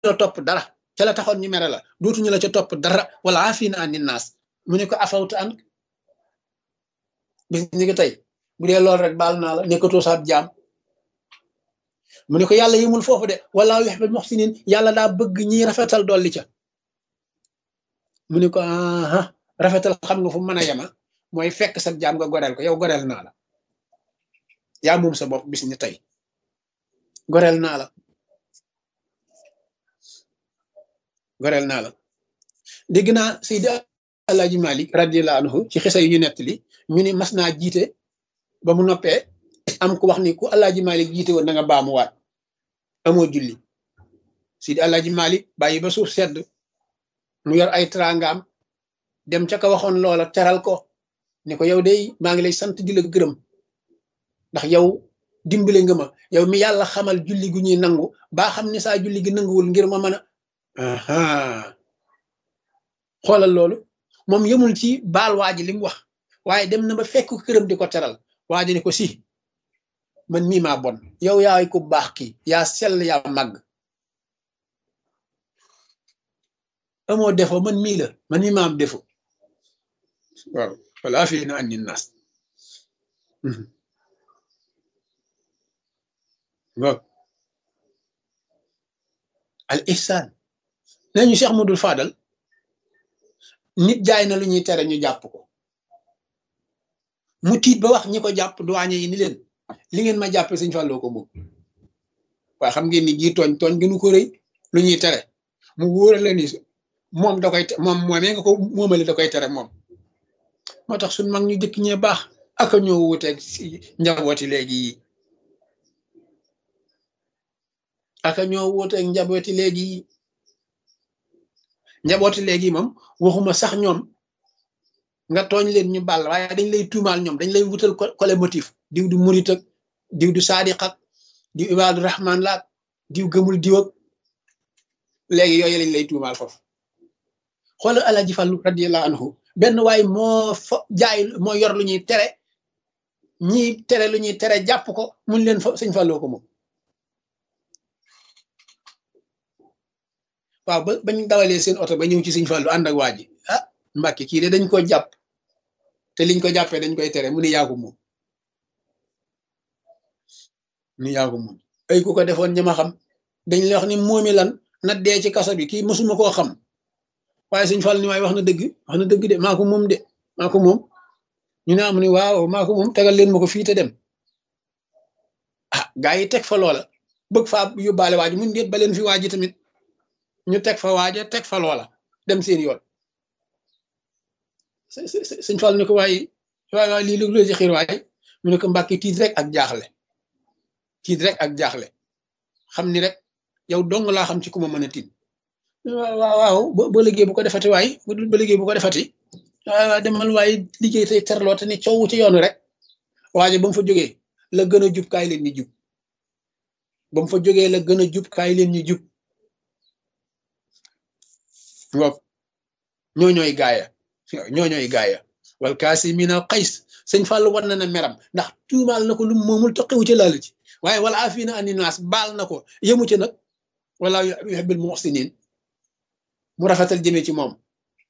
la topp dara ca la taxoon ñu mere la dootuñu la ca topp dara wala afina an naas mu ne ko afawta an bis ni ko tey bu dee loolu rek baal naa la nekkatoo saab jaam mu ne ko yàlla yimul foofu de wala yuhibbul muhsinin yàlla daa bëgg ñi rafetal dolli ca mu ne ko aha rafetal xam nga fu mën a yema mooy fekk sa jaam nga goreel ko yow goreel naa la yaa moom sa bopp bis ni tey goreel naa la goreel naa la dégg naa Seydi Alaaji Malik radiyallahu anhu ci xisa yu ñu nettali ñu ni mas naa jiite ba mu noppee am ku wax ni ku Alaaji Malik jiite woon na nga baamuwaat amoo julli Seydi Alaaji Malik bàyyi ba suuf sedd mu yor ay trangaam dem ca ka waxoon loola teral ko ne ko yow day maa ngi lay sant di la gërëm ndax yow dimbale nga ma yow mi yàlla xamal julli gu ñuy nangu baa xam ne saa julli gi nanguwul ngir ma mën a xoolal loolu moom yemul ci baal waa ji li mu wax waaye dem na ba fekk këram di ko teral waa ji ne ko si man mii maa bon yow yaay ku baax kii yaa sell yaa màgg amoo defo man mii la man mii maa am defo waaw wala fi na andi naas waaw al ihsaan nee ñu Cheikh Modou Fadal nit jaay na lu ñuy tere ñu jàpp ko mu tiit ba wax ñi ko jàpp duwaañe yi ni leen li ngeen ma jàppe sëñ Fallou ko moom waaye xam ngeen ni gii tooñ tooñ gënu ko rëy lu ñuy tere mu wóora la ni moom da koy moom moomee nga ko moomale da koy tere moom moo tax suñ mag ñu jëkk ñee baax aka ñoo wuteeg si njabooti léegi yi aka ñoo wuteeg njabooti léegi yi njabooti léegi moom waxuma sax ñoom nga tooñ leen ñu bàll waaye dañ lay tuumaal ñoom dañ lay wutal kole motif diw du murit ak diw du saadiq ak diw ibaadu rahman laak diw gëmul diw ak léegi yooyu lañ lay tuumaal foofu xoolal Alaaji Fallu radiyallahu anhu benn waay moo fa jaay moo yor lu ñuy tere ñi tere lu ñuy tere jàpp ko mun leen fa sëñ Falloo ko moom waaw ba bañ dawalee seen oto ba ñëw ci sëñ Fallu ànd ak waa ji ah Mbàkke kii de dañ ko jàpp te liñ ko jàppee dañ koy tere mu ni yaa ko moom ni yaa ko moom ay ku ko defoon ñi ma xam dañ lay wax ni moomi lan na dee ci kaso bi kii mësuma koo xam waaye sëñ Fall ni waaye wax na dëgg wax na dëgg de maa ko moom de maa ko moom ñu ne am ni waaw maa ko moom tegal leen ma ko fii te dem ah gaa yi teg fa loola bëgg faa yóbbaale waaji mun déet ba leen fi waaji tamit ñu teg fa waaja teg fa loola dem seen yoon sëñ Fall ni ko waaye waay waay lii lu ci xiir waaye mu ne ko mbàkki tiit rek ak jaaxle tiit rek ak jaaxle xam ni rek yow dong laa xam ci ku ma mën a tiit waaw waaw ba liggéey bu ko defati waay ba liggéey bu ko defati waaw demal waaye liggéey tey terloo te ni coow ci yoonu rek waaye ba mu fa jógee la gën a jub kaay leen ñu jub ba mu fa jógee la gën a jub kaay leen ñu jub waaw ñoo ñooy gaaya ñoo ñooy gaaya wal kaasimiina al qays sëñ Fall war na na meram ndax tuumaal na ko lu moomul toqiwu ci laal ci waaye wala afina ani naas baal na ko yëmu ci nag wala yuhibbul muhsinin mu rafetal jëmee ci moom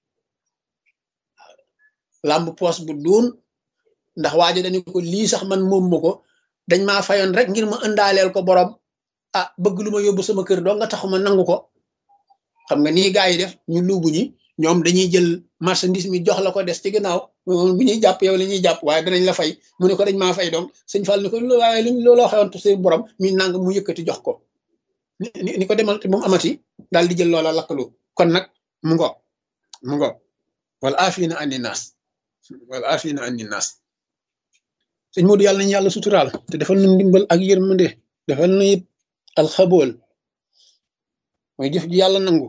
làmb poos bu duun ndax waajo dañu ko lii sax man moom ma ko dañ maa fayoon rek ngir ma ëndaaleel ko borom ah bëgg lu ma yóbbu sama kër doo nga taxuma nangu ko xam nga nii gaa yi def ñu luubu ñi ñoom dañuy jël marchandise mi jox la ko des ci ginnaaw bu ñuy jàpp yow la ñuy jàpp waaye danañ la fay mu ne ko dañ maa fay donc sëñ Fall ni ko waaye luñ looloo xewoon seen borom mi nang mu yëkkati jox ko ni ko demal moom amati daal di jël loola lakkalu kon nag mu ngo mu ngo wala afina andi naas wala afina andi naas sëñ Modou yàlla nañu yàlla suturaal te defal na ndimbal ak yërmande defal na it alxabool mooy jëf ji yàlla nangu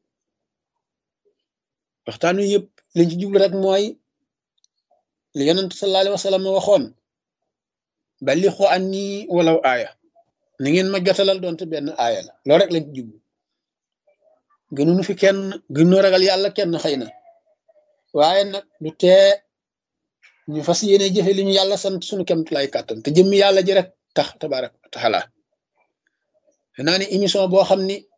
waxtaan wi yëpp liñ ci jublu rek mooy li yonent sallallahu alayhi wa sallam waxoon balixu anni walaw aaya ni ngeen ma jotalal doonte benn aaya la loolu rek lañ ci jublu gënuñu fi kenn gënoo ragal yàlla kenn xëy na waaye nag du tee ñu fas yéene jëfe li ñu yàlla sant suñu kemtulay kàttan te jëmmi yàlla ji rek tax tabarak taala naa ni émission boo xam ni